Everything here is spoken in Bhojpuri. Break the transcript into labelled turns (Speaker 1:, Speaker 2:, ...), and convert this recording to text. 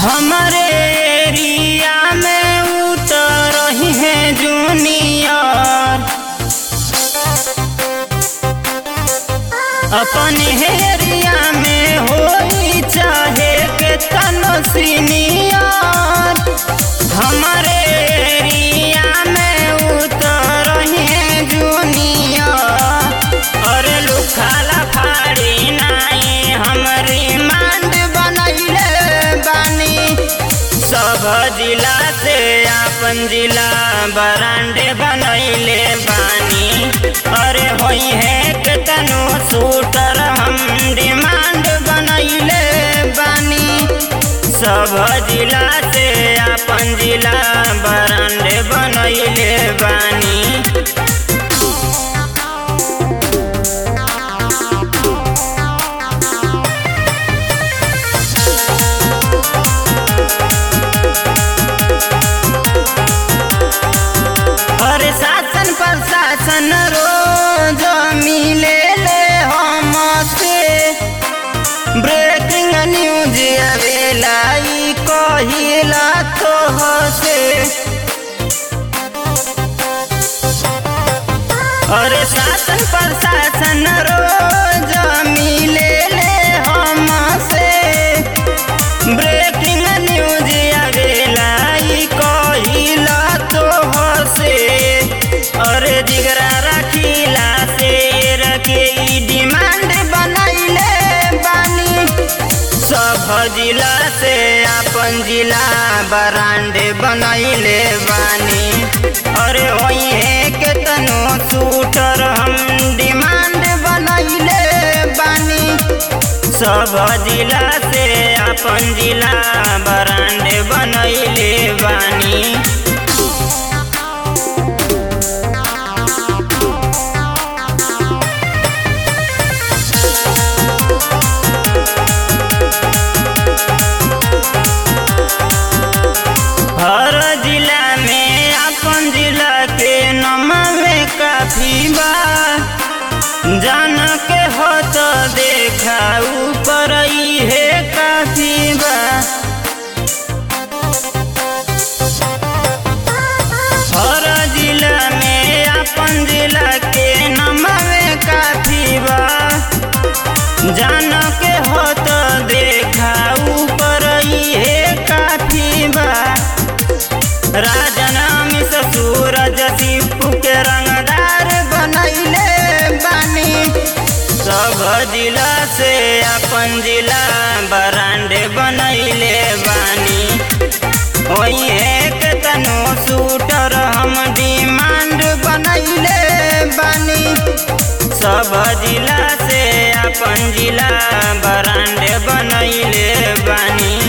Speaker 1: हमारे एरिया में उतर रही है जूनियर अपने एरिया में होई चाहे के तनो सीनियर हमारे एरिया में उतर रही है जूनियर और लुखाला फाड़ी नाई हमरी मांड बनैले बानी सब जिला से अपन जिला बरांडे बनैले बानी अरे होई है के तनु शूटर हम डिमांड बनैले बानी सब जिला से अपन जिला बरांडे बनैले बानी अरे शासन प्रशासन रोज मिले ले हमसे ब्रेकिंग न्यूज आवेला ई कहिला तो हसे अरे शासन प्रशासन रोज मिले ले हमसे ब्रेकिंग न्यूज आवेला ई कहिला तो हसे अरे जिगरा रखिला से रखे ई डिमांड बनैले बानी सब जिला से अपन जिला बरांड बनैले बानी अरे वही है के तनो शूटर हम डिमांड बनैले बानी सब जिला से अपन जिला बरांड बनैले बानी हर जिला में अपन जिला के नमवे काफी बा जान के हो तो देखा ऊपर ही है काफी बा हर जिला में अपन जिला के नमवे काफी बा जान के हो तो देखा ऊपर ही है काफी बा राजन अमित सूरज शिपू के रंगदार बनैले बानी सब जिला से अपन जिला बरांडे बनैले बानी वही एक तनो शूटर हम डिमांड बनैले बानी सब जिला से अपन जिला बरांडे बनैले बानी